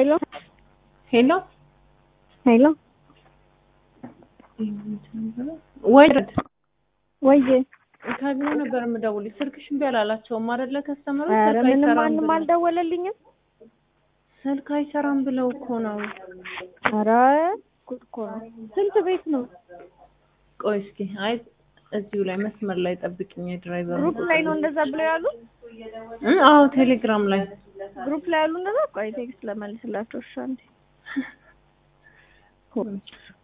ሄሎ ሄሎ ሄሎ ወይ ወይዬ ከቢሮ ነበር የምደውልሽ። ስልክሽ እምቢ አላላቸውም አይደለ? ከስተመሮች ኧረ ስልክ ምንም አይሰራም ማንም ብለው አልደወለልኝም። ስልክ አይሰራም ብለው እኮ ነው። ኧረ ጉድ እኮ ነው። ስንት ቤት ነው? ቆይ እስኪ አይ እዚሁ ላይ መስመር ላይ ጠብቅኝ። የድራይቨር ግሩፕ ላይ ነው እንደዛ ብለው ያሉ? አዎ ቴሌግራም ላይ ግሩፕ ላይ ያሉ እንደዛ? ቆይ ቴክስት ለመልስላቸው እሺ አንዴ